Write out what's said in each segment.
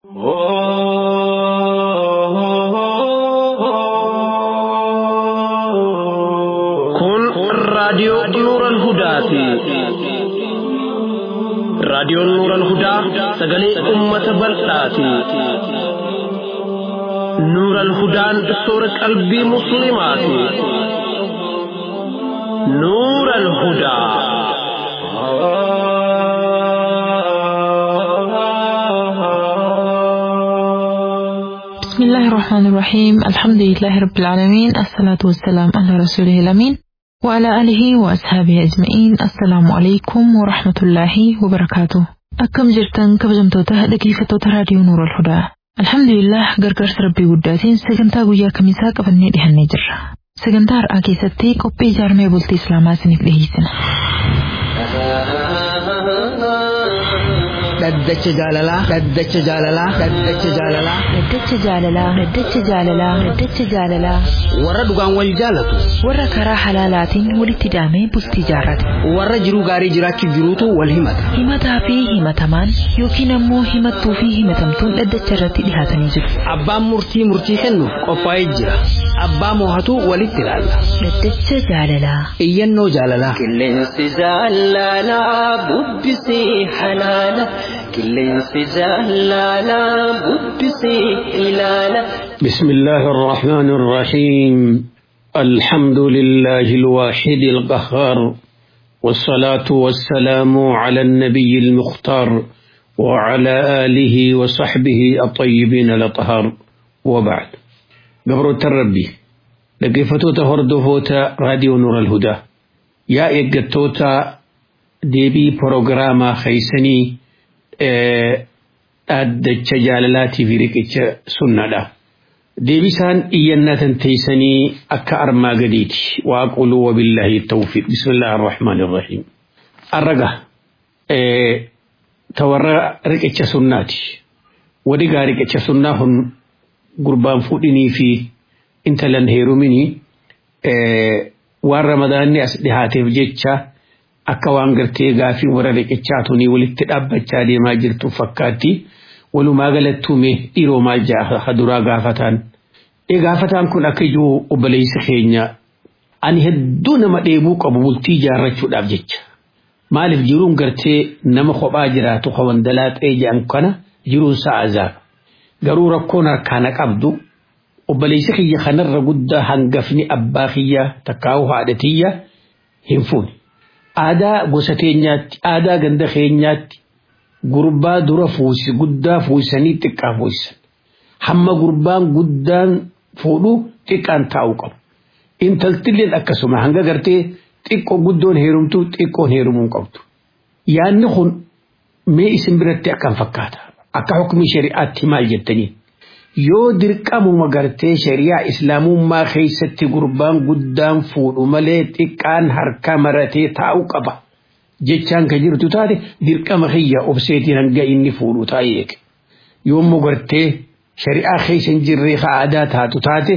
Kun raadiyoo Nuuran Hudaati. Raadiyoon Nuuran Hudaa sagalee uummata bal'aati. Nuuran Hudaan soora qalbii Musliimaati. Nuuran Hudaa. بسم الله الرحمن الرحيم الحمد لله رب العالمين الصلاة والسلام على رسوله الأمين وعلى آله وأصحابه أجمعين السلام عليكم ورحمة الله وبركاته أكم جرتن كبجمتوته dhaggeeffattoota raadiyoo nuura alhudaa alhamdulillah gargaarsa rabbii guddaatiin sagantaa guyyaa kamisaa qabannee dhihannee jirra sagantaa har'aa keessatti qophii ijaarmee bultii islaamaa isiniif dhiheessina dhaddacha jaalalaa dhaddacha jaalalaa dhaddacha jaalalaa Daddacha jaalalaa Daddacha jaalalaa Daddacha jaalalaa warra dhugaan wal jaalatu warra karaa halaalaatiin walitti hidhamee bultii jaarrate warra jiruu gaarii jiraachuuf jiruutu wal himata himataa fi himatamaan yookiin ammoo himattuu fi himatamtuun dhaddacha irratti dhihaatanii jiru abbaan murtii murtii kennuuf qophaa'ee jira abbaa moohatu walitti ilaalla Daddacha jaalalaa iyyannoo jaalalaa Qilleensi jaalalaa bubbisee halaala. Qilleensi jaalalaa bubbisee ilaala. بسم الله الرحمن الرحيم الحمد لله الواحد القهار والصلاة والسلام على النبي المختار وعلى آله وصحبه الطيبين الأطهار وبعد قبر التربي لقفتوتا هردفوتا راديو نور الهدى يا إيقتوتا ديبي بروغراما خيسني dhaddacha jaalalaatii fi riqicha sunnaadha. Deebisaan iyyannatan teessanii akka armaa gadiiti. Waaquluu wabillaahi tawfiq. Bismillah ar-Rahmaan ar-Rahiim. Arraga tawarra riqicha sunnaati. Wadigaa riqicha sunnaa kun gurbaan fuudhinii fi intalan heeruminii waan ramadaanni as dhihaateef jecha akka waan gartee gaafii warra riqichaa tunii walitti dhaabbachaa deemaa jirtu fakkaatti walumaa galattuume dhiiroo maal jaa duraa gaafataan. Ee gaafataan kun akka ijoo obboleessa keenya ani hedduu nama dheebuu qabu bultii ijaarrachuudhaaf jecha. Maaliif jiruun gartee nama kophaa jiraatu kawan dalaaxee jedhan kana jiruun sa'a azaaba. Garuu rakkoon harkaana qabdu obboleessa kiyya kanarra guddaa hangafni abbaa kiyya takkaa'uu haadha tiyya hin fuune. aadaa gosa keenyaatti aadaa ganda keenyaatti gurbaa dura fuusi guddaa fuusanii xiqqaa fuusan hamma gurbaan guddaan fuudhu xiqqaan taa'u qabu intaltilleen akkasuma hanga gartee xiqqoo guddoon heerumtu xiqqoon heerumuu qabdu yaanni kun mee isin biratti akkam fakkaata akka hukmi shari'aatti maal jettanii yoo dirqamuma gartee shari'aa islaamummaa keessatti gurbaan guddaan fuudhu malee xiqqaan harka maratee taa'u qaba jechaan kan jirtu taate dirqama kiyya obseetiin hanga inni fuudhu taa'ee eege yoommoo gartee shari'aa keessa hin jirree ka aadaa taatu taate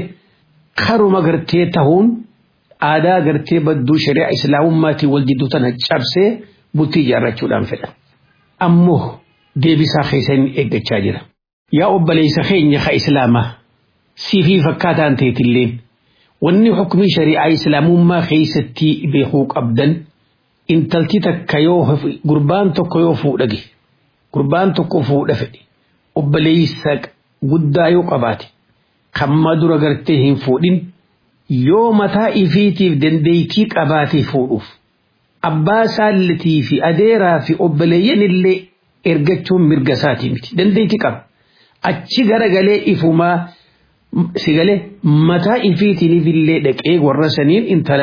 karuma gartee tahuun aadaa gartee badduu shari'aa islaamummaatiin wal jidduu tana cabsee bultii ijaarrachuudhaan fedha ammoo deebisaa keessa inni eeggachaa jira. yaa obboleessa keenya ka islaamaa siifii fakkaataan teetilleen wanni hukmii shari'aa islaamummaa keessatti beekuu qabdan intalti takka yoo gurbaan tokko yoo fuudhage gurbaan tokko fuudha fedhe obboleessa guddaa yoo qabaate kamma dura gartee hin fuudhin yoo mataa ifiitiif dandeeytii qabaate fuudhuuf abbaa saallatii fi adeeraa fi obboleeyyan illee ergachuun mirga isaatii miti dandeeytii qaba. achi garagalee ifumaa sigalee mataa ifiitiiniif illee dhaqee warra saniin intala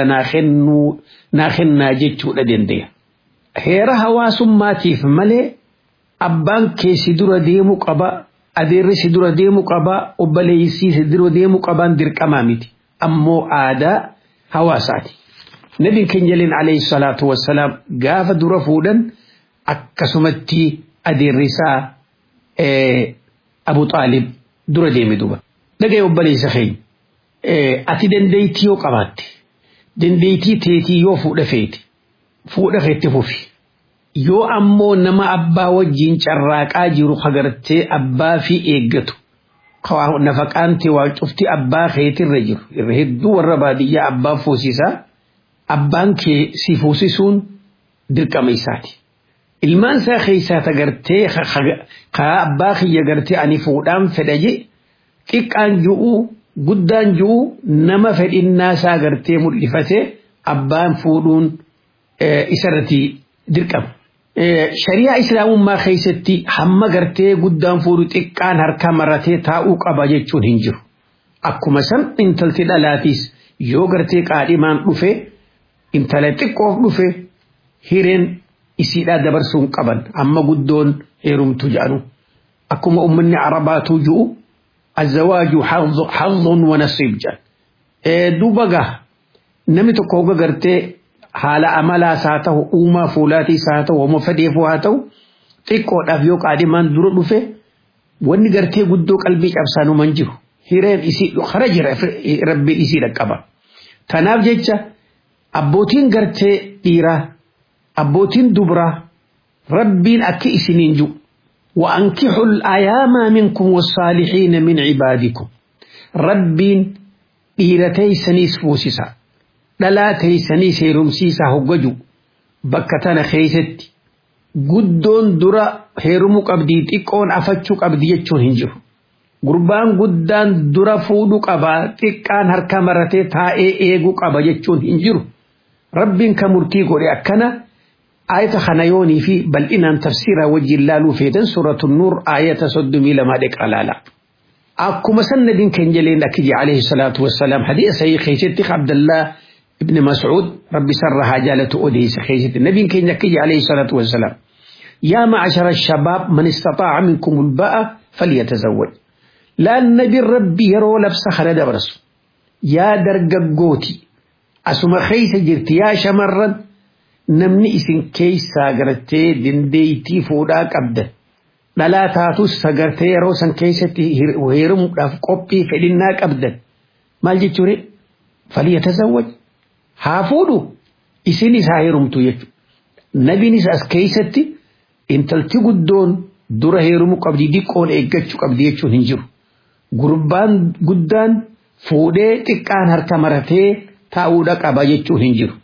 naa kennaa jechuudha dandeenya. Heera hawaasummaatiif malee abbaan kee si dura deemu qaba adeerri si dura deemu qaba obboleessii si dura deemu qabaan dirqamaa miti ammoo aadaa hawaasaati. Nabiin keenya leen alayhi salaatu wassalaam gaafa dura fuudhan akkasumatti adeerrisaa Abu Xaalib dura deeme duba. Dhaga'e obboleessa keenya. Ati dandeettii yoo qabaatte dandeettii teetii yoo fuudha feete fuudha keetti fufi yoo ammoo nama abbaa wajjiin carraaqaa jiru hagartee abbaa fi eeggatu nafaqaanti waa cufti abbaa keetirra jiru irra hedduu warra baadiyyaa abbaa fuusisaa abbaan kee si fuusisuun dirqama isaati. Ilmaan isaa keessaa tagartee kaa abbaa kiyya gartee ani fuudhaan fedha je xiqqaan ju'uu guddaan ju'uu nama fedhinnaa isaa gartee mul'ifatee abbaan fuudhuun isarratti dirqama. Shariyaa islaamummaa keessatti hamma gartee guddaan fuudhu xiqqaan harka maratee taa'uu qaba jechuun hin jiru. Akkuma san intalti dhalaatiis yoo gartee qaadhimaan dhufe intala xiqqoof dhufe hireen isiidhaa dabarsuun qaban amma guddoon heerumtu jedhanu. Akkuma uummanni arabaatuu ji'u azzawaaju haadhuun wa nasiib jedhan. Duuba gaa namni tokko hogga gartee haala amalaas haa ta'u uumaa fuulaatiis haa ta'u homo fedheefuu haa ta'u xiqqoodhaaf yoo qaadhimaan dura dhufe wanni gartee guddoo qalbii cabsaanuman jiru hireen isii kara jira rabbiin isii dhaqqaba. Tanaaf jecha abbootiin gartee dhiiraa abbootiin dubraa rabbiin akka isiniin jiru وأنكحوا الأيام منكم والصالحين من عبادكم ربين إيرتي سنيس فوسسا dhalaa teeysanii heerumsiisaa hoggaju bakka tana keeysatti guddoon dura heerumuu qabdii xiqqoon afachuu qabdi jechuun hin jiru. Gurbaan guddaan dura fuudhuu qaba xiqqaan harka maratee taa'ee eeguu qaba jechuun hin jiru. Rabbiin kan murtii godhe akkana ayata kana yoonii fi bal'inaan tafsiraa wajjin laaluu feetan suuratu nuur ayata soddomii lamaa dheqaa laala. Akkuma sanadiin kan jaleen akkiji alayhi salaatu wassalaam hadiisa sahii keessatti Abdallaa ابن مسعود ربي سرها جالته أديس خيزت النبي كي نكي عليه الصلاة والسلام يا معشر الشباب من استطاع منكم الباء فليتزوج لا النبي ربي يرو لبس خلد برسو يا درق قوتي أسما خيس جرت يا شمرا نمني اسن كيس ساقرتي دنديتي فودا قبدا لا تاتو ساقرتي يرو سن كيستي وهيرم قبي فلنا قبدا مال جتوري فليتزوج haa fuudhu isinis haa heerumtu jechuudha. Nabiinis as keessatti intalti guddoon dura heerumuu qabdi diqqoon eeggachuu qabdi jechuun hin jiru. Gurbaan guddaan fuudhee xiqqaan harka maratee taa'uudha qaba jechuun hin jiru.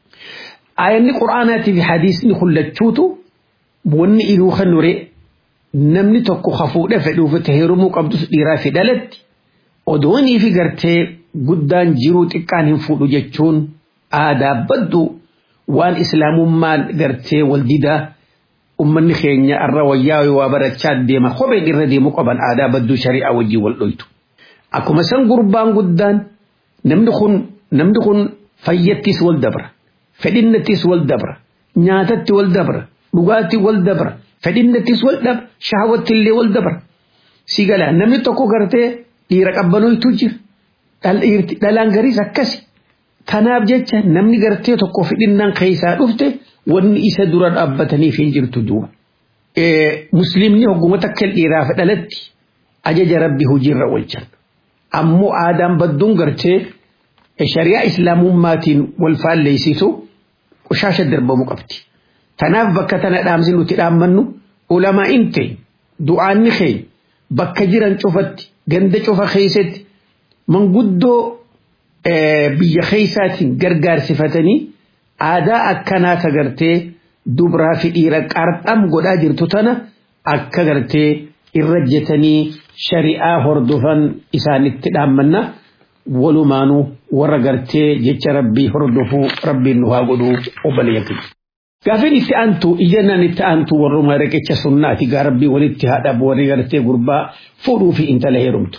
Ayanni quraanaatii fi hadiisni hullachuutu wanni inuu kan nure namni tokko ha fuudhee fedhuuf heerumuu qabdus dhiiraa fi dhalatti odoonii fi gartee guddaan jiruu xiqqaan hin fuudhu jechuun aadaa baddu waan islaamummaan gartee wal didaa ummanni keenya irra wayyaa waa barachaa deema kopheen irra deemu qaban aadaa badduu shari'aa wajjin wal dhoytu. Akkuma san gurbaan guddaan namni kun namni kun fayyattis wal dabra fedhinnattis wal dabra nyaatatti wal dabra dhugaatti wal dabra fedhinnattis wal dabra shahawatti illee wal dabra. Si gala namni tokko gartee dhiira qabbanoytu jira. dhalaan gariis akkasi. Kanaaf jecha namni gartee tokko fedhinnaan keessaa dhufte wanni isa dura dhaabbataniif hin jirtu duuba. Musliimni hogguma takka dhiiraaf dhalatti ajaja rabbi hojiirra oolchan. Ammoo aadaan badduun gartee shari'aa islaamummaatiin wal faalleessitu qushaasha darbamuu qabdi. Tanaaf bakka tana dhaamsi nuti dhaammannu ulamaa hin ta'e du'aanni keenya bakka jiran cufatti ganda cufa keessatti manguddoo biyya keessaatiin gargaarsifatanii aadaa akkanaa tagartee dubraa fi dhiira qarxam godhaa jirtu tana akka gartee irra jetanii shari'aa hordofan isaanitti dhaammanna walumaanuu warra gartee jecha rabbii hordofuu rabbiin nu haa godhuu obboleeyyan Gaafin itti aantu iyyannaan itti aantu warruma riqicha sunnaati gaa rabbii walitti haadha warri gartee gurbaa fuudhuu fi intala heerumtu.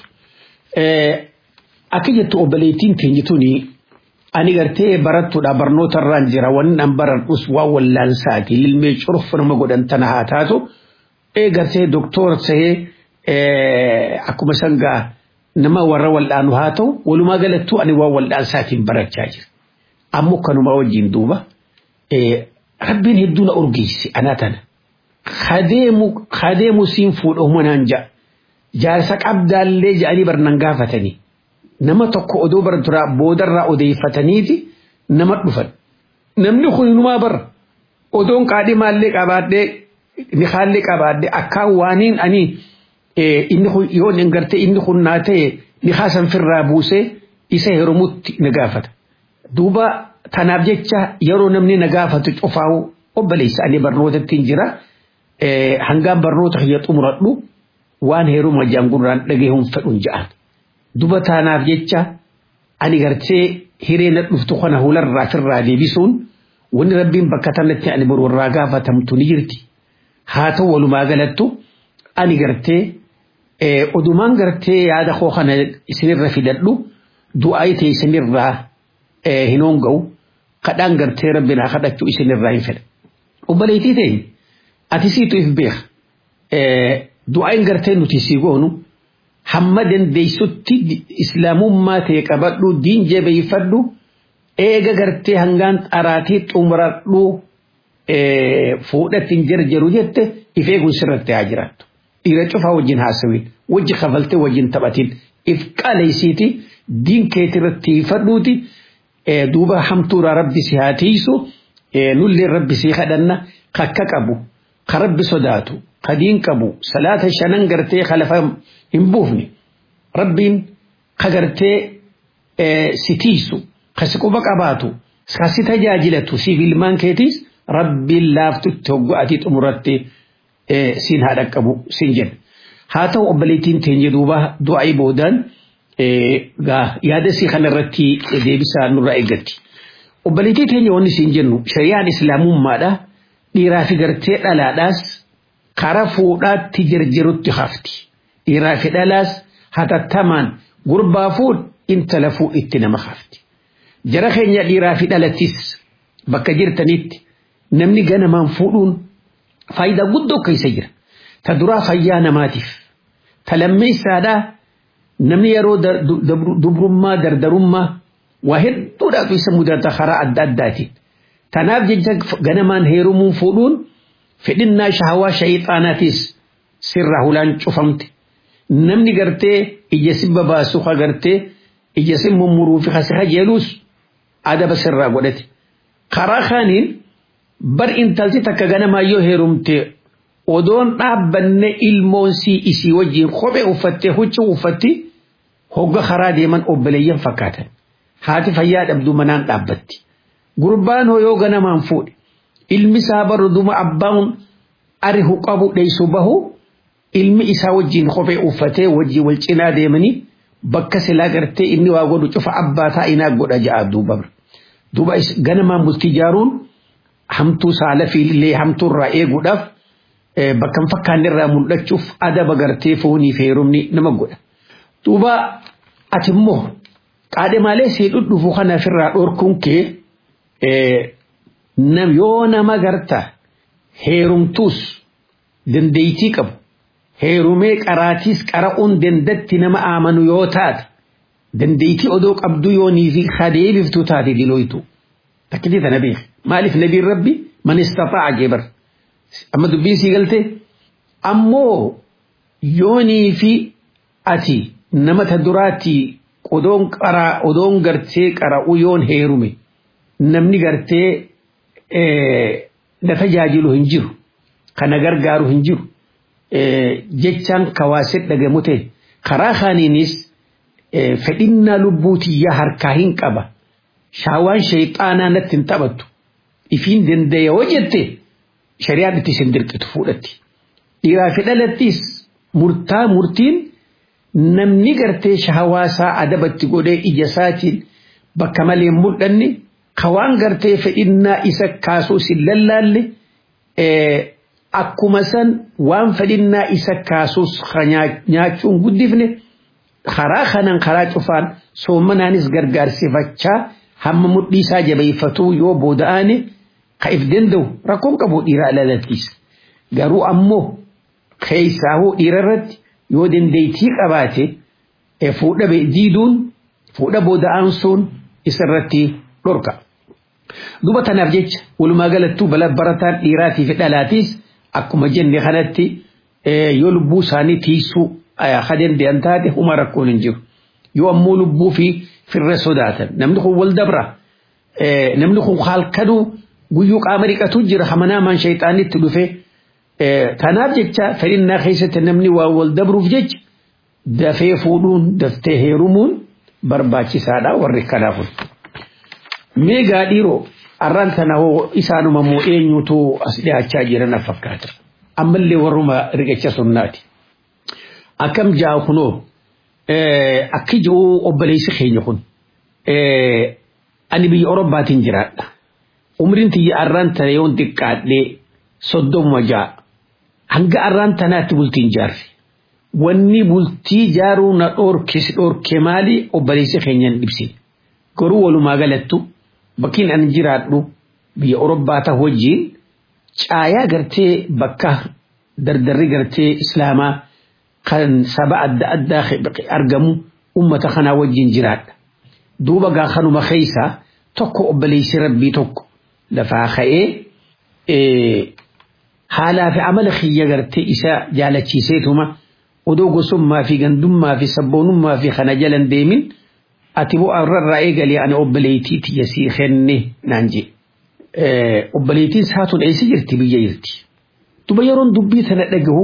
akka jettu obboleettiin keenya tuni ani gartee barattuudha barnoota irraan jira wanni an baradhus waan wallaansaati lilmee curfa nama godhan tana haa taatu ee gartee doktora tahee akkuma sangaa nama warra wal'aanu haa ta'u walumaa galattuu ani waan wal'aansaatiin barachaa jira ammoo kanuma wajjin duuba rabbiin hedduu na urgeessi anaa tana kadeemu siin fuudhamu naan ja'a jaarsa qabdaallee ja'anii barnan gaafatanii nama tokko odoo baraturaa boodarraa odeeffataniiti nama dhufan namni kun inumaa bara odoon qaadhimaallee qabaadhee nikaallee qabaadhee akkaan waaniin ani inni kun yoo hin gartee inni kun naa ta'e nikaa san firraa buusee isa heerumutti na gaafata. Duuba tanaaf jecha yeroo namni na gaafatu cufaa'u obboleessa ani barnootatti hin jira. Hangaan barnoota kiyya xumuradhu waan heeruma jaangurraan dhagahuun fedhuun ja'an. Duba tanaaf jecha ani gartee hiree na dhuftu kana hularraa firraa deebisuun wanni rabbiin bakka tanatti ani boru irraa gaafatamtu ni jirti. Haa ta'u walumaa galattu ani gartee odumaan gartee yaada koo kana isinirra fidadhu du'aa ta'e isinirraa hin hoonga'u kadhaan gartee rabbiin haa kadhachuu isinirraa hin fedha. Obboleettii ta'e ati siitu if beeka. Du'aan gartee nuti sii goonu hamma dandeessutti islaamummaa ta'e qabadhu diin jabeeffadhu eega gartee hangaan xaraatii xumuradhu fuudhatti hin jarjaru jette if eeguun sirratti haa jiraattu. Dhiira cufaa wajjin haasawin wajji kafaltee wajjin taphatin if qaleessiiti diin keetirratti fadhuuti duuba hamtuura rabbi si haa tiisu nullee rabbi si kadhanna kakka qabu ka rabbi sodaatu ka diin qabu salaata shanan gartee khalafa hin buufne rabbiin ka gartee si tiisu ka si quba qabaatu ka si tajaajilatu siif ilmaan keetiis rabbiin laaftutti hoggo'atii xumuratti siin haa dhaqqabu siin jedha. Haa ta'u obboleettiin teenya duuba du'aa boodaan yaada sii kanarratti deebisaa nurraa eeggatti. Obboleettii teenya wanni siin jennu shari'aan islaamummaadha dhiiraa fi gartee dhalaadhaas karaa fuudhaatti jarjarutti hafti. Dhiiraa fi dhalaas hatattamaan gurbaa fuudh intala fuudhitti nama hafti. Jara keenya dhiiraa fi dhalattis bakka jirtanitti namni ganamaan fuudhuun faayidaa guddoo keessa jira. Ta duraa fayyaa namaatiif. Ta lammeessaadhaa namni yeroo dubrummaa dardarummaa waa hedduudhaatu isa mudata karaa adda addaatiin. Tanaaf jecha ganamaan heerumuun fuudhuun fedhinnaa shahawaa shayixaanaatis sirraa hulaan cufamte. Namni gartee ija sibba baasu ka gartee ija sin mummuruu fi kasi kajeelus adaba sirraa godhate. Karaa kaaniin bar intalti takka ganamaa yoo heerumte odoon dhaabbanne ilmoonsii isii wajjin kophee uffattee huccuu uffatti hogga karaa deeman obboleeyyan fakkaatan. Haati fayyaa dhabdu manaan dhaabbatti. Gurbaan hoo yoo ganamaan fuudhe ilmi isaa baru duma abbaan arihu qabu dheessu bahu ilmi isaa wajjin kophee uffatee wajjin wal cinaa deemanii bakka silaa gartee inni waa godhu cufa abbaa taa'inaa godha ja'a duuba. Duuba ganamaan bultii jaaruun hamtuu saala fiillee hamtuurraa eeguudhaaf bakka hin fakkaanne irraa mul'achuuf adaba gartee foonii fi heerumni nama godha. Duuba ati immoo qaadhimaalee sii dhudhufu kanaaf irraa dhorkuun kee yoo nama garta heerumtuus dandeeytii qabu heerumee qaraatiis qara'uun dandatti nama amanu yoo taate dandeeytii odoo qabdu yoonii fi kadeebiftuu taate dilooytu. Takkitii tana beek maaliif nabiin rabbi man istataa'a jebar amma dubbiin sii galte ammoo yoonii fi ati nama ta duraatti odoon qaraa odoon gartee qara'u yoon heerume namni gartee na tajaajilu hin jiru kana gargaaru hin jiru jechaan kawaaset dhagamu ta'e karaa kaaniinis fedhinnaa lubbuutiyyaa harkaa hin qaba shaawaan shayxaanaa natti hin taphattu ifiin danda'e yoo jette shari'aan itti isin dirqitu fuudhatti dhiiraa fi dhalattis murtaa murtiin namni gartee shahawaasaa adabatti godhee ija isaatiin bakka malee mul'anne kawaan gartee fedhinnaa isa kaasuu sin lallaalle akkuma san waan fedhinnaa isa kaasuus nyaachuun guddifne karaa kanan karaa cufaan soomanaanis gargaarsifachaa hamma mudhii isaa jabeeffatuu yoo booda'aane ka if danda'u rakkoon qabu dhiiraa dhalattis garuu ammoo keessaahuu dhiira irratti yoo dandeeytii qabaate fuudha diiduun fuudha booda'aan sun isarratti dhorka. Duba tanaaf jecha walumaa galattuu bala barataan dhiiraatii fi dhalaatiis akkuma jenne kanatti yoo lubbuu isaanii tiisuu ha danda'an taate huma rakkoon hin jiru. Yoo ammoo lubbuu fi firra sodaatan namni kun wal dabra namni kun halkanuu guyyuu qaama dhiqatu jira hamanaamaan shayxaanitti dhufe tanaaf jecha fedhinnaa keessatti namni waa wal dabruuf jecha dafee fuudhuun daftee heerumuun barbaachisaadha warri kanaafun. Meegaa dhiiroo arraan tana hoo isaanuma immoo eenyutu as dhiyaachaa jiran fakkaata. Ammallee warruma riqicha sunnaati. Akkam jaa kunoo akki jiru obboleessi keenya kun ani biyya Orobbaatiin jiraadha. Umriin tiyya arraan tana yoon xiqqaadhee soddoma ja'a. Hanga arraan tanaatti bultiin jaarre. Wanni bultii jaaruu na dhoorkis dhoorke maali obboleessi keenyan dhibsine. Garuu walumaa galattu bakkiin ani jiraadhu biyya Orobbaa ta'u wajjin caayaa gartee bakka dardarri gartee Islaamaa kan saba adda addaa argamu ummata kanaa wajjin jiraadha. Duuba gaa kanuma keessa tokko obboleessi rabbii tokko lafaa ka'ee haalaa fi amala kiyya gartee isa jaalachiiseetuma odoo gosummaa fi gandummaa fi sabboonummaa fi kana jalan deemin ati boo arrarraa eegalee ani obboleettii tiyya sii kenne naan jee. Obboleettiin saatun eessa jirti biyya jirti. Duba yeroon dubbii sana dhagahu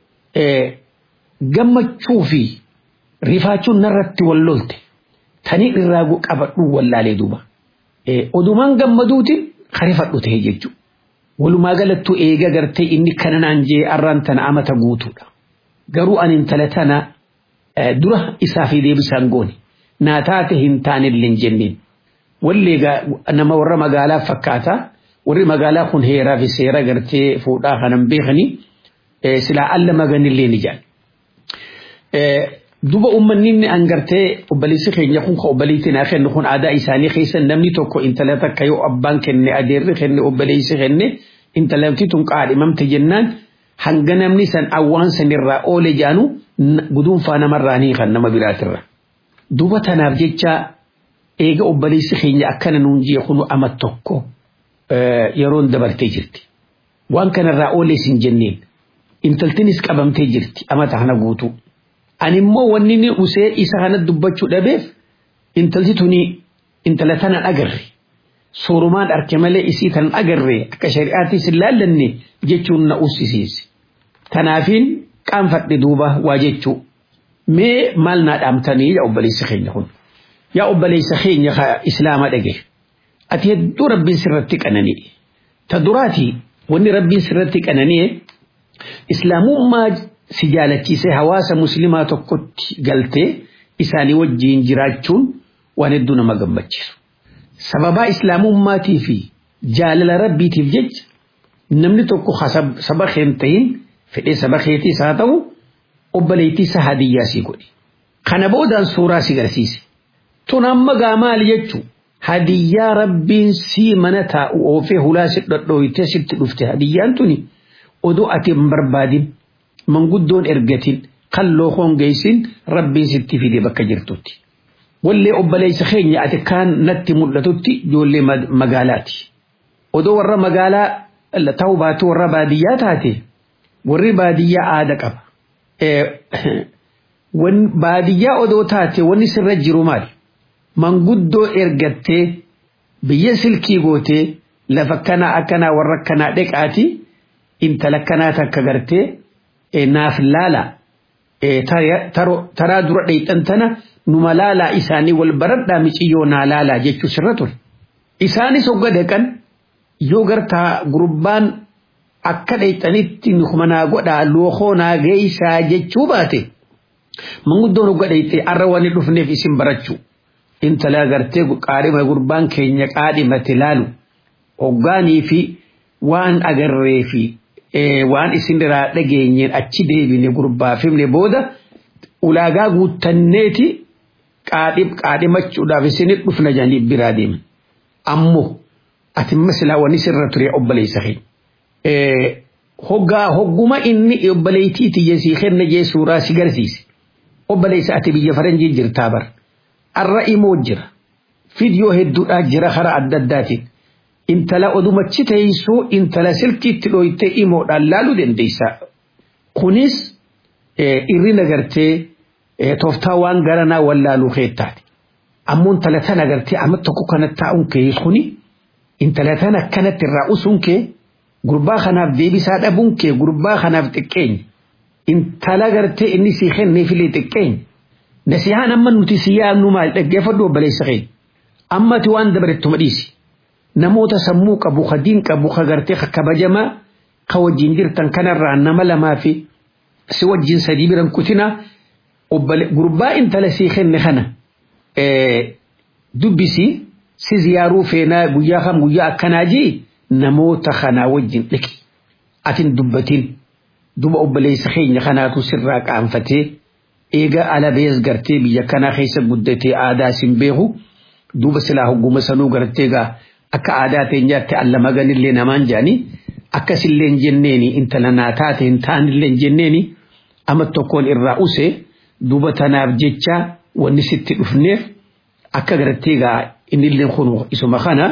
gammachuu fi rifaachuun narratti wal lolte tanii irraa qabadhuu wallaalee duuba. Odumaan gammaduutiin harifadhu ta'e jechuudha. Walumaa galattuu eega gartee inni kana naan jee arraan tana amata guutuudha. Garuu ani intala tana dura isaa fi deebisaan goone naa taate hin taanillee hin jenneen. Wallee nama warra magaalaa fakkaata warri magaalaa kun heeraa fi seera gartee fuudhaa kanan beekanii silaa alla maganillee ni jaal. Duba uummanni inni angartee obboleessi keenya kun kan obboleettiin haa kennu kun aadaa isaanii keessa namni tokko intala takka yoo abbaan kenne adeerri kenne obboleessi kenne intalamti tun qaadhimamte jennaan hanga namni san awwaan sanirraa oole jaanu guduunfaa namarraa ni kan nama biraatirra. Duba tanaaf jecha eega obboleessi keenya akkana nuun jee kunu ama tokko yeroon dabartee jirti. Waan kanarraa oolees hin jenneen intaltinis qabamtee jirti amata kana guutuu. Ani immoo wanni ni usee isa kana dubbachuu dhabeef intalti tuni intala tana agarre. Soorumaan arke malee isii tan agarre akka shari'aattis hin laallanne jechuun na ussisiise. Tanaafiin qaanfadhe duuba waa jechuu. Mee maal naa dhaamtanii yaa obboleessa keenya kun. Yaa obboleessa keenya islaama dhage. Ati hedduu rabbiin sirratti qanani'e. Ta duraati wanni rabbiin sirratti qanani'e islaamummaa si jaalachiisee hawaasa muslimaa tokkotti galtee isaanii wajjiin jiraachuun waan hedduu nama gammachiisu. Sababaa islaamummaatii fi jaalala rabbiitiif jecha namni tokko saba keen ta'in fedhee saba keetiis haa ta'u obboleettii isa hadiyyaa sii godhe. Kana boodaan suuraa si garsiise. Tun amma gaa maali jechuun hadiyyaa rabbiin sii mana taa'u oofee hulaa si dhodhooyitee sitti dhufte hadiyyaan tuni odoo ati hin barbaadin manguddoon ergatin kan lookoon geessin rabbiin sitti fide bakka jirtutti. Wallee obboleessa keenya ati kaan natti mul'atutti ijoollee magaalaati. Odoo warra magaalaa ta'uu baatu warra baadiyyaa taate warri baadiyyaa aada qaba. Baadiyyaa odoo taate wanni sirra jiru maali? Manguddoo ergattee biyya silkii gootee lafa kanaa akkanaa warra akkanaa dheqaati intala kanaa takka gartee naaf laala taraa dura dheeyxan tana numa laalaa isaanii wal baradhaa miciyyoo naa laalaa jechuu sirra ture. Isaanis hogga dhaqan yoo gartaa gurbaan akka dheeyxanitti nukuma naa godhaa lookoo naa geessaa jechuu baate manguddoon hogga dheeyxee arra waan dhufneef isin barachuu. Intala gartee qaadhima gurbaan keenya qaadhimate laalu hoggaanii fi waan agarree fi waan isin irraa dhageenyeen achi deebine gurbaa fimne booda ulaagaa guuttanneeti qaadhimachuudhaaf isinit dhufna jedhanii biraa deeman. Ammoo ati masilaa wanni sirra ture obboleessa keenya. Hoggaa hogguma inni obboleettii tiyya sii kenna jee suuraa si garsiise. Obboleessa ati biyya faranjii jirtaa bara. Arra imoo jira. Fidiyoo hedduudhaa jira karaa adda addaatiin. intala odumachi teessuu intala silkiitti dhooytee imoodhaan laaluu dandeessa. Kunis irrina gartee tooftaa waan garanaa wallaaluu keettaati. Ammoo intala tana gartee amma tokko kana taa'uun kee kuni intala tana akkanatti irraa usuun kee gurbaa kanaaf deebisaa dhabuun kee gurbaa kanaaf xiqqeenya intala gartee inni sii kenneefillee xiqqeenya nasihaan amma nuti si yaadnu maal dhaggeeffadhu obboleessa keenya ammati waan dabarettuma dhiisi namoota sammuu qabu ka diin qabu ka gartee ka kabajamaa ka wajjin jirtan kanarraa nama lamaa fi si wajjin sadii biran kutina gurbaa intala sii kenne kana dubbisi si ziyaaruu feenaa guyyaa kam guyyaa akkanaa jii namoota kanaa wajjin dhaqi atin dubbatin duba obboleessa keenya kanaatu sirraa qaanfatee eega alabees gartee biyya kanaa keessa guddatee aadaa sin beeku duuba silaa hogguma sanuu gartee gaa akka aadaa teenyaatti allama ganillee namaan jaanii akkasillee hin jenneeni intala naa taate hin taanillee hin jenneeni amma tokkoon irraa use duuba tanaaf jecha wanni sitti dhufneef akka gartee gaa innillee kun isuma kana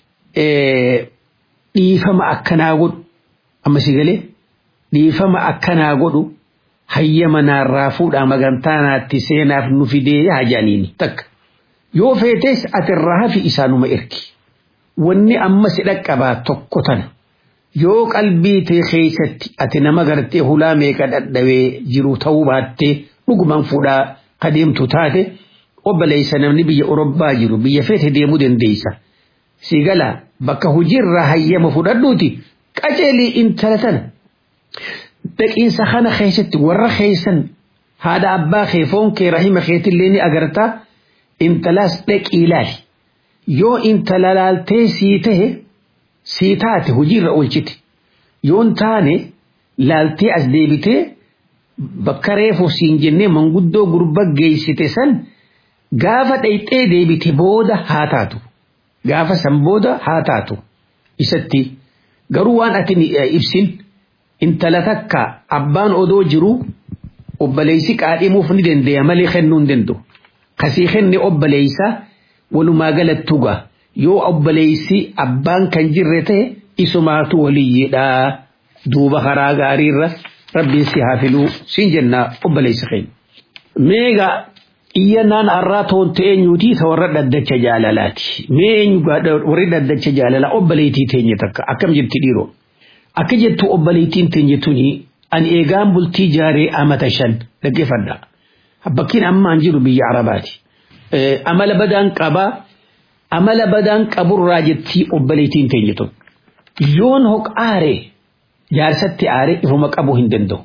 dhiifama akkanaa godhu amma si galee dhiifama akkanaa godhu hayyama naarraa fuudhaa magantaa naatti seenaaf nu fidee yaa jaaniini takka yoo feetes ati irraa hafi isaanuma ergi wanni amma si dhaqqabaa tokko tana yoo qalbii tee keessatti ati nama gartee hulaa meeqa dhadhabee jiru ta'uu baattee dhugumaan fuudhaa kadeemtu taate obboleessa namni biyya Orobbaa jiru biyya feete deemuu dandeessa. Si gala bakka hojiirraa hayyama fudhadhuuti qaceelii intala tana. Dhaqiinsa kana keessatti warra keessan haadha abbaa kee foon kee rahima keetillee ni agartaa intalaas dhaqii ilaali. Yoo intala laaltee sii tahe sii taate hojiirra oolchite. Yoon taane laaltee as deebitee bakka reefu siin jennee manguddoo gurba geessite san gaafa dhayxee deebite booda haa taatu. Gaafa san booda haa taatu. Isatti garuu waan ati ibsin intala takka abbaan odoo jiru obboleessi qaadhimuuf ni dandeenya malee kennuu hin danda'u. Kasii kenne obboleessa walumaa galattuga yoo obboleessi abbaan kan jirre ta'e isumaatu waliyyiidha duuba karaa gaariirra rabbiin si haa filuu siin jenna obboleessa keenya. Meegaa iyyannaan har'aa toonte eenyuutii ta warra dhaddacha jaalalaati. Mee eenyu warri dhaddacha jaalalaa obboleettii teenye takka akkam jirti dhiiroo. Akka jettu obboleettiin teenye tuni ani eegaan bultii jaaree amata shan dhaggeeffadha. Bakkiin ammaan jiru biyya Arabaati. Amala badaan qabaa amala badaan qaburraa jettii obboleettiin teenye tun. Yoon hoq aaree jaarsatti aaree ifuma qabuu hin danda'u.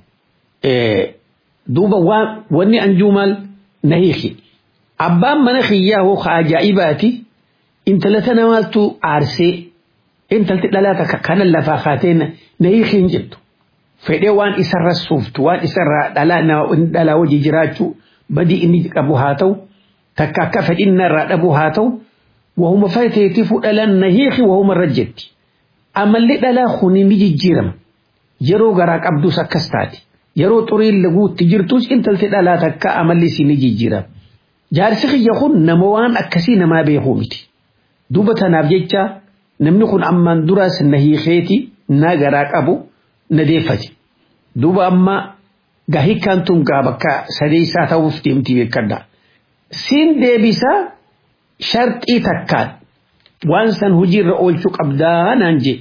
Duuba wanni anjuu maal na hiiki. Abbaan mana kiyyaa hoo ajaa'ibaati intala tana maaltu aarsee intalti dhalaa takka kanan lafaa kaatee na hiiki hin jettu. Fedhee waan isarra suuftu waan isarra dhalaa wajji jiraachuu badii inni qabu haa ta'u takka akka fedhinna irraa dhabu haa ta'u wahuma fayyiteetii fudhalan na hiiki wahuma irra jetti. Amalli dhalaa kuni ni jijjiirama. Yeroo garaa qabdus akkas taati. Yeroo xuriin laguutti jirtus intalti dhalaa takka amalli si ni jijjiirama. Jaarsi kiyya kun nama waan akkasii namaa beekuu miti. Duuba tanaaf jecha namni kun ammaan duraas na hiikeeti na garaa qabu na deeffate. Duuba amma gahiikkaan tun gaa bakka sadeessaa ta'uuf deemti beekadha. Siin deebisaa sharxii takkaan waan san hojiirra oolchuu qabdaa naan je.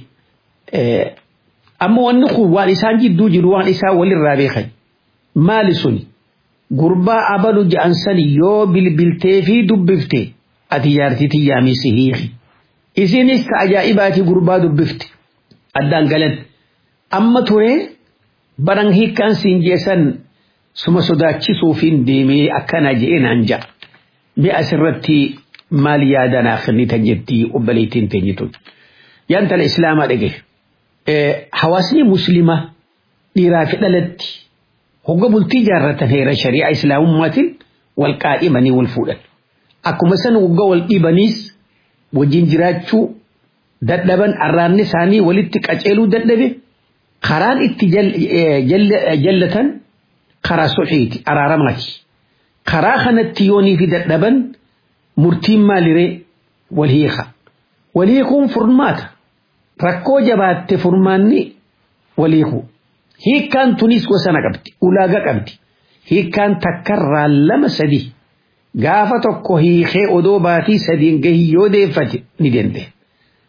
Amma wanni kun waan isaan jidduu jiru waan isaa walirraa beekan. Maali suni? Gurbaa abalu ja'an sani yoo bilbiltee fi dubbifte ati jaartii tiyyaamii si hiiki. Isinis ka ajaa'ibaati gurbaa dubbifte. Addaan galan. Amma ture baran hiikkaan siin jeessan suma sodaachisuufiin deemee akkana je'ee naan ja'a. Mee asirratti maal yaada naaf kennitan jettii obboleettiin teenyituun. Yaan tala islaamaa dhage. Hawaasni muslimaa dhiiraa fi dhalatti hogga bultii jaarratan heera shari'aa islaamummaatiin wal qaadhimanii wal fuudhan. Akkuma san hogga wal dhibaniis wajjin jiraachuu dadhaban arraanni isaanii walitti qaceeluu dadhabe karaan itti jallatan karaa sulhiiti araaramaati. Karaa kanatti yoonii fi dadhaban murtiin maaliree wal hiika. Wal hiikuun furmaata. Rakkoo jabaatte furmaanni wal hiiku. Hiikkaan tunis gosana qabdi. Ulaagaa qabdi. Hiikkaan takkarraa lama sadi. Gaafa tokko hiikee odoo baatii sadiin gahii yoo deeffate ni danda'e.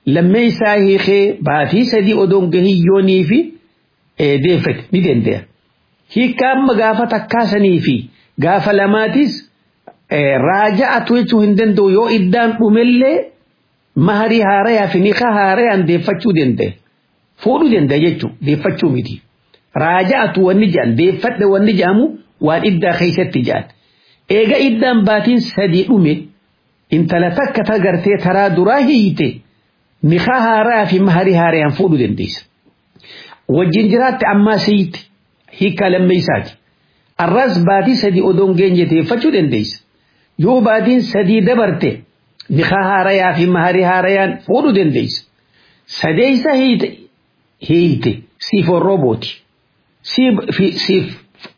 lammee isaa hiikee baatii sadii odoon gahiyyoonii fi deeffate ni danda'a. Hiikkaa amma gaafa takkaasanii fi gaafa lamaatis raaja'atu jechuu hin danda'u yoo iddaan dhumellee maharii haarayaa fi niqa haarayaan deeffachuu danda'a. Fuudhuu danda'a jechuudha deeffachuu miti. Raaja'atu wanni jedhan deeffadhe wanni jedhamu waan iddaa keessatti jedhan. Eega iddaan baatiin sadii dhume intala takka tagartee taraa duraa hiite niqa haaraa fi maharii haarayaan fuudhuu dandeessa. Wajjin jiraatte ammaa siiti hiikkaa lammeessaati. Arras baatii sadii odoon geenye deeffachuu dandeessa. Yoo baatiin sadii dabarte niqa haarayaa fi maharii haarayaan fuudhuu dandeessa. Sadeessa hiite hiite siif orroobooti. Siif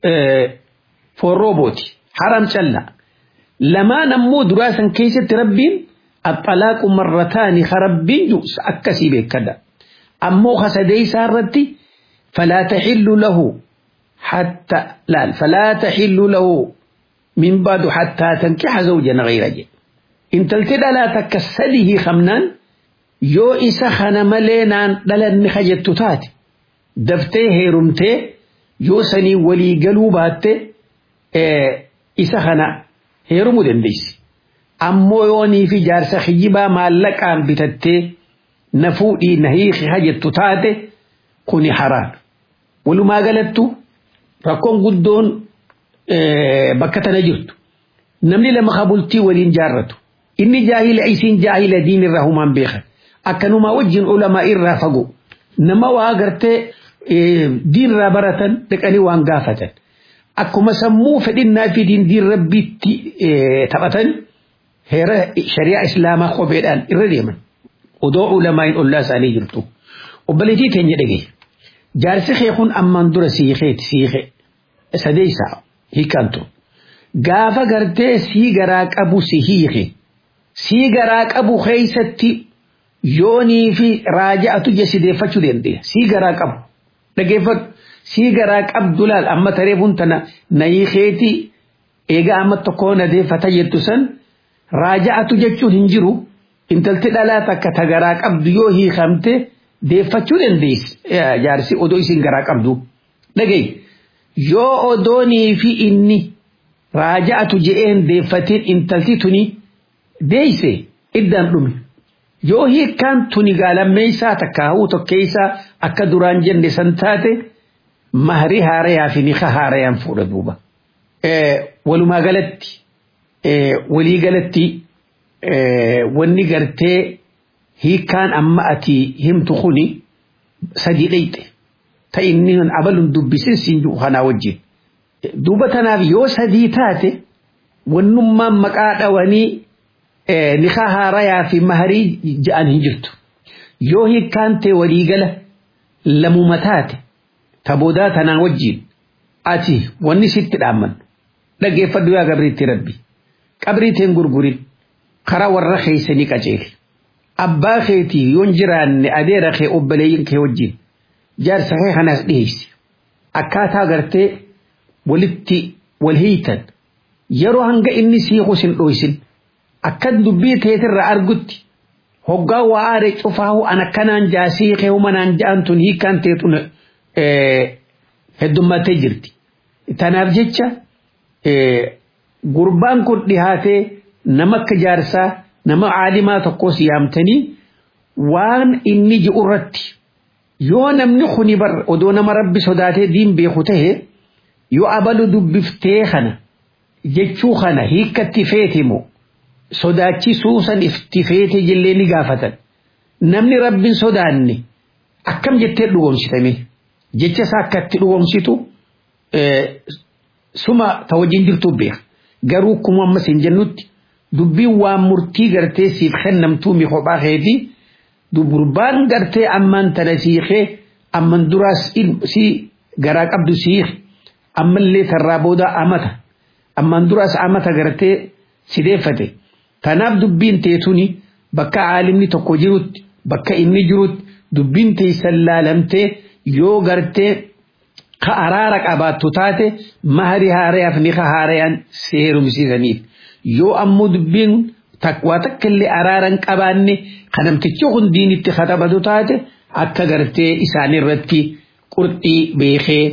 forroobooti. Haram callaa. Lamaan ammoo duraa san keessatti rabbiin axalaaqu marrataani ka rabbiin jiru akkasii beekadha. Ammoo ka sadeessaa irratti falaa taxillu lahu حتى لا فلا تحل له من بعد حتى تنكح زوجا غير جد إن تلتدى لا تكسله خمنان يو إسا خنا ملينان دلن خجت تات دفتي هيرمتي يو سني ولي قلوبات إيه إسا خنا هيرمو دنديس أمو يوني في جارس خيبا مالك عن بتتي نفودي نهيخ خجت تات كوني حرام ولو ما قلتو rakkoon guddoon bakka tana jirtu namni lama kabultii waliin jaarratu inni jaahila isiin jaahila diin irraa humaan beekan akkanumaa wajjin ulamaa irraa fago nama waa gartee diin irraa baratan dhaqanii waan gaafatan akkuma sammuu fedhinnaa fi diin diin rabbiitti taphatan heera shari'aa islaamaa kopheedhaan irra deeman odoo ulamaa hin ollaa isaanii jirtu obboleettii teenya dhagaye jaarsi kee kun ammaan dura siikeeti siike sadeessa hiikantu gaafa gartee sii garaa qabu si hiike sii garaa qabu keeysatti yoonii fi raaja'atu jesideeffachuu dandeenya sii garaa qabu dhageeffadhu sii garaa qabdu laal amma tareefuun tana na hiikeeti eegaa amma tokkoo na deeffata jettu san raaja'atu jechuun hin jiru intalti dhalaa takka ta garaa qabdu yoo hiikamte deeffachuu dandeessi jaarsi odoo isin garaa qabdu dhagaye yoo odoonii fi inni raaja'atu je'een deeffatiin intalti tuni deeyse iddaan dhume yoo hiikkaan tuni gaalammeessaa takka hawuu tokkeessaa akka duraan jenne san taate mahrii haarayaa fi niqa haarayaan fuudha duuba. Walumaa galatti walii galatti wanni gartee hiikkaan amma ati himtu kuni sadii dheyxe ta inni abalun dubbisin siin jiru kanaa wajjin. Duuba tanaaf yoo sadii taate wannummaan maqaa dhawanii niqa haarayaa fi maharii ja'an hin jirtu. Yoo hiikkaan tee waliigala lamuma taate taboodaa tanaa wajjin ati wanni sitti dhaamman dhaggeeffadhu yaa gabriitti rabbi qabriiteen gurgurin karaa warra keeysanii qaceeli. abbaa keetii yoon jiraanne adeera kee obboleeyyin kee wajjin jaarsa kee kanaas dhiyeessi akkaataa gartee walitti wal hiitan yeroo hanga inni siiqus hin dhoysin akka dubbii teetirra argutti hoggaa waa aare cufaahu an akkanaan jaa siiqee humanaan ja'an tun hiikkaan teetun heddummattee jirti. Tanaaf jecha gurbaan kun dhihaatee nama akka jaarsaa nama caalimaa tokkos yaamtanii waan inni ji'u irratti yoo namni kuni bar odoo nama rabbi sodaatee diin beeku tahe yoo abalu dubbiftee kana jechuu kana hiikkatti feetimu sodaachisuu san ifti feete jillee ni gaafatan namni rabbin sodaanne akkam jettee dhugoomsitame jecha isaa akkatti dhugoomsitu suma ta wajjin jirtuu beeka garuu kuma ammas hin jennutti dubbiin waan murtii gartee siif kennamtuu mi kophaa keeti durbaan gartee ammaan tana siikee amman duraas si garaa qabdu siik ammallee tarraa booda amata amman duraas amata gartee sideeffate tanaaf dubbiin teetuni bakka caalimni tokko jirutti bakka inni jirutti dubbiin teessan laalamtee yoo gartee ka araara qabaattu taate mahari haarayaaf ni ka haarayaan seerumsiisaniif yoo ammoo dubbiin waa takka illee araaran qabaanne kanamtichi hundiin itti katabatu taate akka gartee isaan irratti qurxii beekee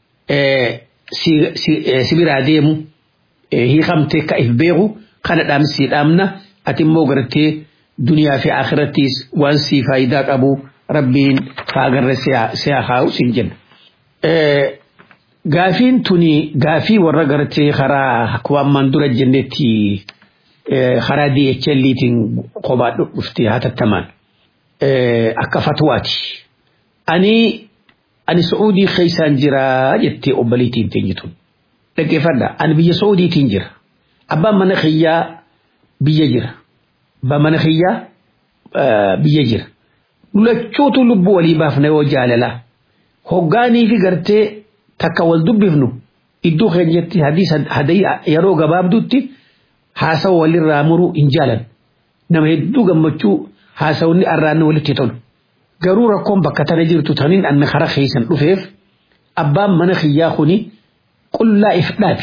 si biraa deemu hiikamtee ka if beeku kana dhaamsii dhaamna ati immoo gartee duniyaa fi akhirattiis waan sii faayidaa qabu rabbiin faagarra siyaa kaa'u siin jenna. Gaafiin tuni gaafii warra gartee karaa akkuma ammaan dura jennetti karaa DHL'tiin kophaa dhuftee hatattamaan akka fatwaati. Ani ani Saa'udii keessaan jira jettee obbaliitiin teenyitun. Dhaggeeffadha ani biyya Saa'udiitiin jira. Abbaan mana kiyyaa biyya jira. Abbaan mana kiyyaa biyya jira. Lachuutu lubbuu walii baafna yoo jaalala. Hoggaanii fi gartee takka wal dubbifnu iddoo keenyatti hadii yeroo gabaabdutti haasawa walirraa muruu hin jaalan. Nama hedduu gammachuu haasawni arraanni walitti tolu. Garuu rakkoon bakka tana jirtu taniin anna kara keessan dhufeef abbaan mana kiyyaa kuni qullaa if dhaabi.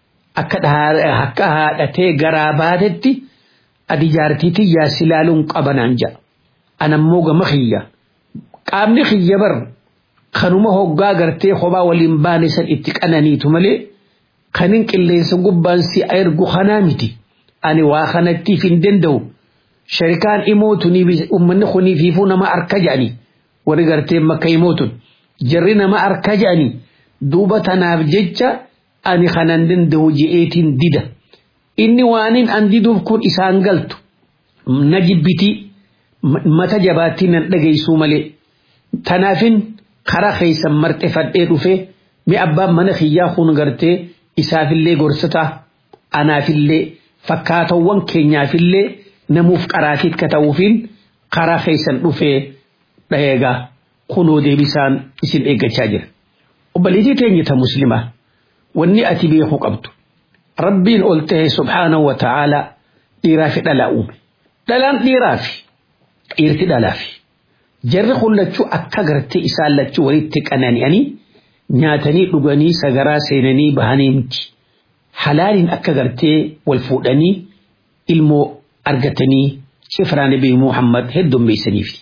Akka haadhatee garaa baatetti adi jaartiitii yaasi ilaaluun qabanaan ja'a. Anammoo gama kiyya. Qaamni kiyya bar kanuma hoggaa gartee kophaa waliin baane san itti qananiitu malee kanin qilleensa gubbaan si ergu kanaa miti. Ani waa kanattiif hin danda'u. Sharikaan imootun uummanni kuniifiifuu nama harka jedhani. Warri gartee makka imootun. Jarri nama harka jedhani. Duuba tanaaf jecha ani kanan danda'u je'eetiin dida. Inni waanin an diduuf kun isaan galtu. Na jibbitii. Mata jabaattii nan dhageessuu malee. Tanaafin karaa keessan marxefadhee dhufee mi abbaan mana kiyyaa kun gartee isaafillee gorsataa anaafillee fakkaatawwan keenyaafillee namuuf qaraatii akka ta'uufiin karaa keessan dhufee dhaheegaa kunoo deebisaan isin eeggachaa jira. Obbaliitii teenyita muslimaa wanni ati beekuu qabdu. Rabbiin ol ta'e subhaanahu wa ta'aalaa dhiiraa fi dhalaa uume. Dhalaan dhiiraa fi dhiirti dhalaa fi. Jarri kun lachuu akka gartee isaan lachuu walitti qanani'anii nyaatanii dhuganii sagaraa seenanii bahanii miti. Halaaliin akka gartee wal fuudhanii ilmoo argatanii cifraa nabii Muhammad heddummeessaniif.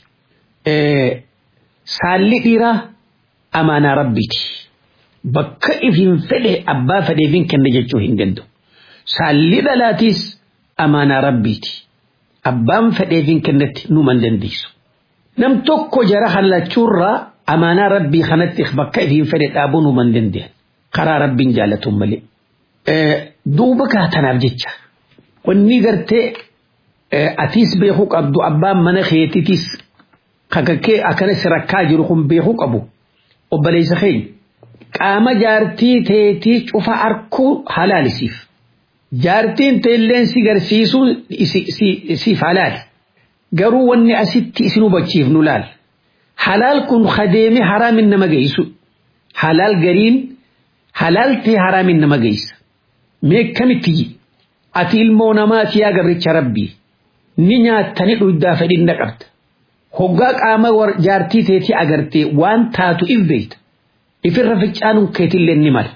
Saalli dhiiraa amaanaa rabbiiti. Bakka ifin fedhe abbaa fedheefin kenna jechuu hin danda'u. Saalli dhalaatiis amaanaa rabbiiti. Abbaan fedheefin kennatti numan dandeessu. Nam tokko jara hallachuurraa amaanaa rabbii kanatti bakka ifin fedhe dhaabuu numan dandeenya. Karaa rabbiin jaallatuun malee. Duuba kaatanaaf jecha. Wanni gartee atiis beekuu qabdu abbaan mana keetitis kakakkee akkanas rakkaa jiru kun beekuu qabu. Obboleessa keenya. Qaama jaartii teetii cufa arkuu halaalisiif. Jaartiin teelleen si garsiisuu siif halaali. Garuu wanni asitti isin hubachiifnu laal. Halaal kun kadeeme haraamin nama geessu. Halaal gariin halaal ta'e haraamin nama geessa. Mee kamitti ati ilmoo namaati yaa gabricha rabbii. Ni nyaattani dhugdaa fedhinna qabda. Hoggaa qaama jaartii teetii agartee waan taatu if beekta. Ifirra ficcaanuun keetillee ni mala.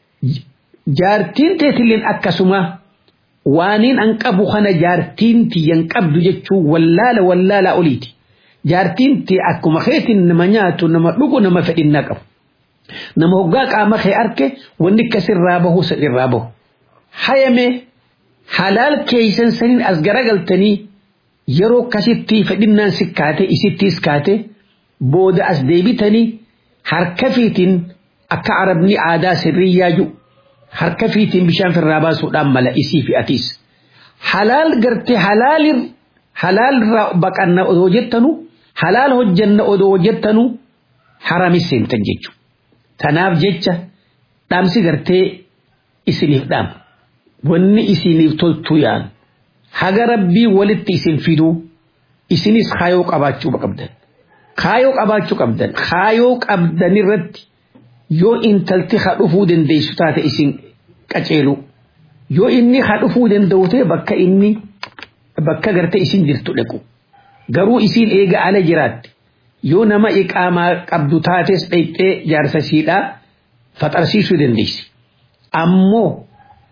Jaartiin teetilleen akkasuma waaniin an qabu kana jaartiin tiyyan qabdu jechuun wallaala wallaala oliiti. Jaartiin tiyya akkuma keetiin nama nyaatu nama dhugu nama fedhinnaa qabu. Nama hoggaa qaama kee arke wanni akkasirraa bahu sirraa bahu. Hayame halaal keeysan saniin as garagaltanii yeroo akkasitti fedhinnaan si kaate isittiis kaate booda as deebitanii harka fiitiin akka arabni aadaa sirrii yaaju harka fiitiin bishaan firraa baasuudhaan mala isii fi atiis. Halaal gartee halaalir halaalirraa baqanna odoo jettanu halaal hojjanna odoo jettanu haramis seentan jechuudha. Tanaaf jecha dhaamsi gartee isiniif dhaama. Wanni isiniif toltu yaan haga rabbii walitti isin fiduu isinis kaayoo qabaachuu qabdan. Kaayoo qabaachuu qabdan. Kaayoo qabdan irratti yoo intalti ha dhufuu dandeessu taate isin qaceelu. Yoo inni ha dhufuu danda'u ta'e bakka inni bakka gartee isin jirtu dhaqu. Garuu isin eega ala jiraatte. Yoo nama iqaamaa qabdu taates dhayxee jaarsa siidhaa faxarsiisuu dandeessi. Ammoo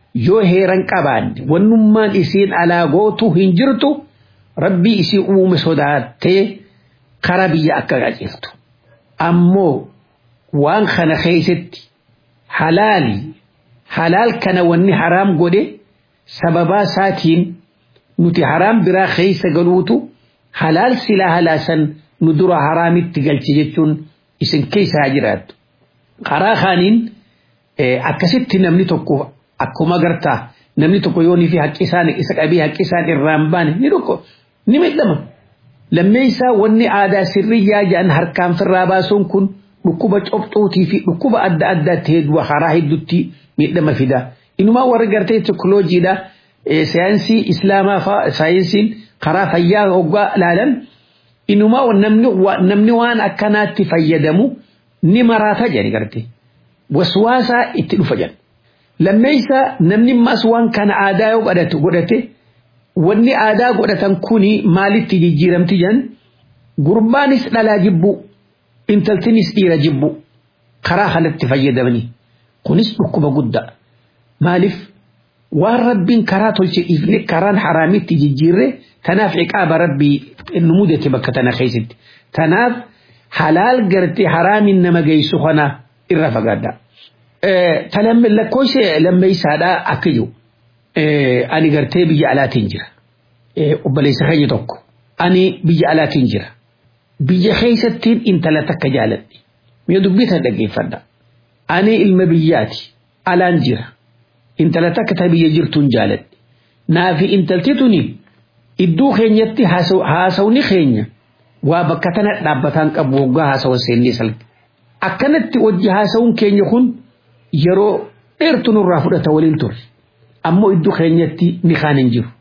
yoo heeran qabaanne wannummaan isiin alaa gootu hin jirtu rabbii isii uume sodaattee kara biyya akka qajeeltu ammoo waan kana keessatti halaali halaal kana wanni haraam godhe sababaa isaatiin nuti haraam biraa keessa galuutu halaal silaa halaasan nu dura haraamitti galche jechuun isin keessa haa jiraattu. Karaa kaaniin akkasitti namni tokko akkuma gartaa namni tokko yoo fi haqqi isaan isa qabee haqqi isaan irraan baane ni tokko ni miidhama. Lammeessaa wanni aadaa sirriyyaa jedhan harkaan firraa baasuun kun dhukkuba cobxuutii fi dhukkuba adda addaatti hedduu karaa hedduutti miidhama fida. Inumaa warri gartee teknooloojiidha saayinsii islaamaa fa'aa saayinsiin karaa fayyaa hoggaa ilaalan inumaa namni waan akkanaatti fayyadamu ni maraata jedhe gartee. Waswaasaa itti dhufa jedhe. Lammeessaa namni mas waan kana aadaa yoo godhate wanni aadaa godhatan kuni maalitti jijjiiramti jedhan gurbaanis dhalaa jibbu intaltinis dhiira jibbu karaa kanatti fayyadamanii kunis dhukkuba guddaa maaliif waan rabbiin karaa tolche dhiifne karaan haraamitti jijjiirre tanaaf ciqaaba rabbii nu mudate bakka tana keessatti tanaaf halaal gartee haraamin nama geessu kana irra fagaadha. Lakkoofsa lammeessaadhaa akka jiru ani gartee biyya alaatiin jira. Obboleessa keenya tokko ani biyya alaatiin jira. Biyya keessattiin intala takka jaaladhe. Mee dubbii tan dhaggeeffadha. Ani ilma biyyaati. Alaan jira. Intala takka ta biyya jirtuun jaaladhe. Naafi intalti tuni iddoo keenyatti haasawni keenya waa bakka tana dhaabbataan qabu waggaa haasawa seennee salphi. Akkanatti wajji haasawuun keenya kun yeroo dheertu nurraa fudhata waliin turre. Ammoo iddoo keenyatti ni kaan hin jiru.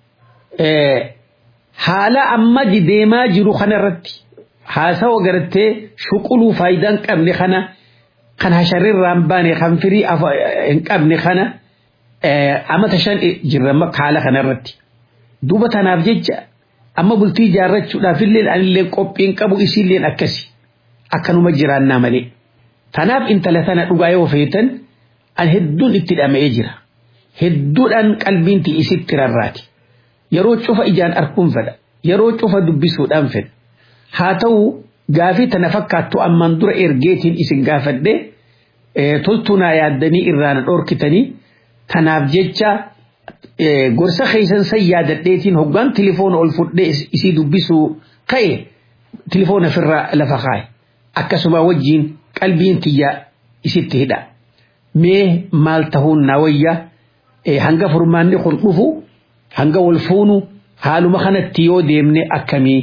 Haala amma deemaa jiru kanarratti haasawa gartee shuquluu faayidaan qabne kana kan hasharirraan baane kan firii hin qabne kana amata shan jirra haala kanarratti. Duuba tanaaf jecha amma bultii ijaarrachuudhaaf illee anillee qophiin qabu isiilleen akkasi akkanuma jiraannaa malee. Tanaaf intala tana dhugaa yoo feetan an hedduun itti dhama'ee jira. Hedduudhaan qalbiin isitti rarraati. Yeroo cufa ijaan arguun fedha. Yeroo cufa dubbisuudhaan fedha. Haa ta'u gaafii tana fakkaattu ammaan dura ergeetiin isin gaafadhe toltunaa yaaddanii irraan dhorkitanii tanaaf jecha gorsa keessan san yaadadheetiin hoggaan tilifoona ol fudhee isii dubbisuu ka'e tilifoona ofirraa lafa kaa'e. Akkasuma wajjiin qalbiin tiyya isitti hidha. Mee maal tahuun naa wayya hanga furmaanni kun dhufu hanga wal fuunu haaluma kanatti yoo deemne akkamii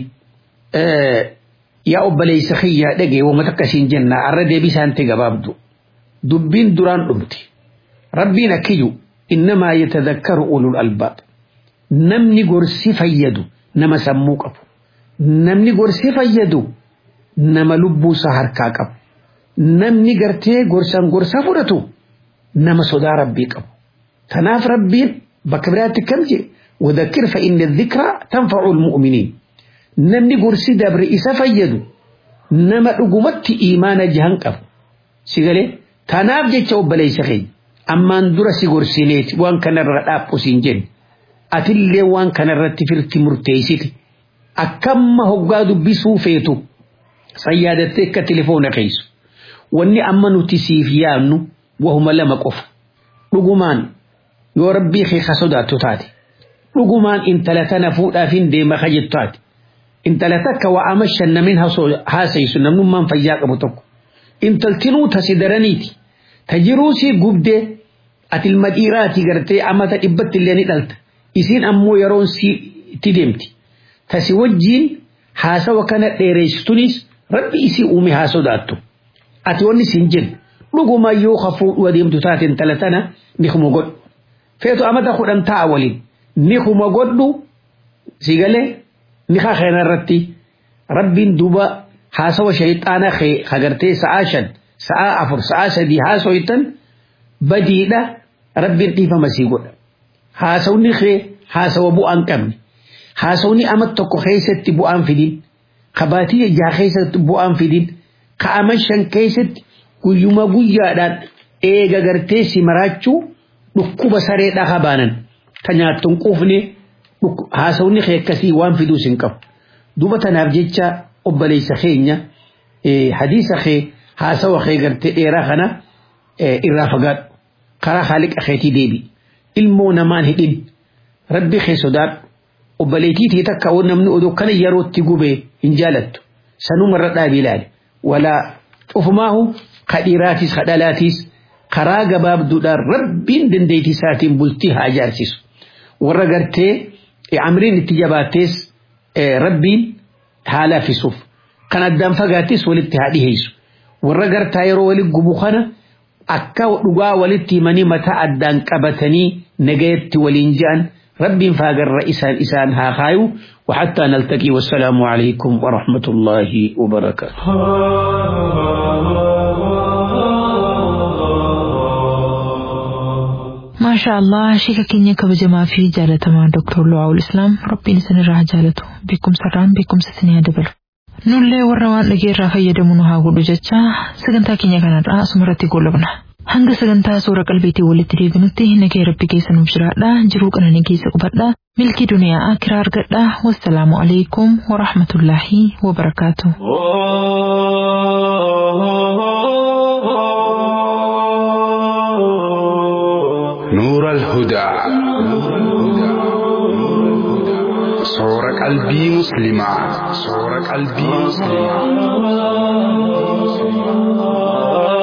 yaa obboleessa kiyyaa dhagee wama akkasiin jenna arra deebisaan ta'e gabaabdu dubbiin duraan dhumte rabbiin akkiyyu innamaa yatadakkaru ulul albaab namni gorsi fayyadu nama sammuu qabu namni gorsi fayyadu nama lubbuusaa harkaa qabu namni gartee gorsan gorsa fudhatu nama sodaa rabbii qabu tanaaf rabbiin bakka biraatti kam jedhe وذكر فإن الذكرى تنفع المؤمنين namni gorsi dabre isa fayyadu nama dhugumatti imaana jahan qabu si galee tanaaf jecha obboleessa keenya ammaan dura si gorsineeti waan kanarra dhaabbu siin jenne atillee waan kanarratti firti murteessite akkamma hoggaa dubbisuu feetu sayyaadattee akka tilifoona keessu wanni amma nuti siif yaannu wahuma lama qofa dhugumaan yoo rabbii kee ka sodaattu taate dhugumaan intala tana fuudhaafin deema ka jettu taate intala takka waa ama shannamin haasaysu namnummaan fayyaa qabu tokko intaltinuu tasi daraniiti ta jiruusii gubdee ati ilma dhiiraati gartee amata dhibbatti illee ni dhalta isiin ammoo yeroon si itti deemti tasi wajjiin haasawa kana dheereessitunis rabbi isii uume haa sodaattu ati wanni siin jennu dhuguma yoo ka fuudhu adeemtu taate intala tana ni kuma godhu feetu amata kudhan ta'a waliin ni kuma godhu si galee nikaa keena irratti rabbiin duuba haasawa shayxaana hagartee sa'aa shan sa'aa afur sa'aa sadii haasoytan badiidha rabbiin dhiifama sii godha haasawni kee haasawa bu'aan qabne haasawni amat tokko keessatti bu'aan fidin kabaatii ijaa keessatti bu'aan fidin ka'aman shan keessatti guyyuma guyyaadhaan eega gartee si maraachuu dhukkuba saree dhaha baanan ta nyaattu hin quufne haasawni kee akkasii waan fiduus hin qabu duuba tanaaf jecha obboleessa keenya hadiisa kee haasawa kee gartee dheeraa kana irraa fagaadhu karaa haaliqa keetii deebi ilmoo namaan hidhin rabbi kee sodaadhu obboleettii tee takka namni odoo kana yerootti gubee hin jaalattu sanuma irra dhaabii ilaali walaa cufumaahu kadhiiraatis kadhalaatis karaa gabaabduudhaan rabbiin dandeettii isaatiin bultii haa ijaarsisu warra gartee amriin itti jabaattees rabbiin haa laafisuuf kan addaan fagaattis walitti haa dhiheessu warra gartaa yeroo walitti gubu kana akka dhugaa walitti himanii mataa addaan qabatanii nagayatti waliin ja'an ربي فاقر إسان إسان ها خايو وحتى نلتقي والسلام عليكم ورحمة الله وبركاته ما شاء الله شيكا كينيا كبجما في جالة مع دكتور لواء الإسلام ربي نسان الراه جالته بكم سران بكم ستنيا دبل nullee warra waan dhageerraa fayyadamu nu haa godhu jecha sagantaa keenya kanarraa asumarratti goolabna hanga sagantaa suura qalbiitii walitti deebinutti nagee rabbi keessa nuuf jiraadha jiruu qananii keessa qubadha milkii duniyaa akiraa argadha wassalaamu alaikum warahmatullaahi wabarakaatu. نور الهدى صور قلبي مسلما صور قلبي مسلما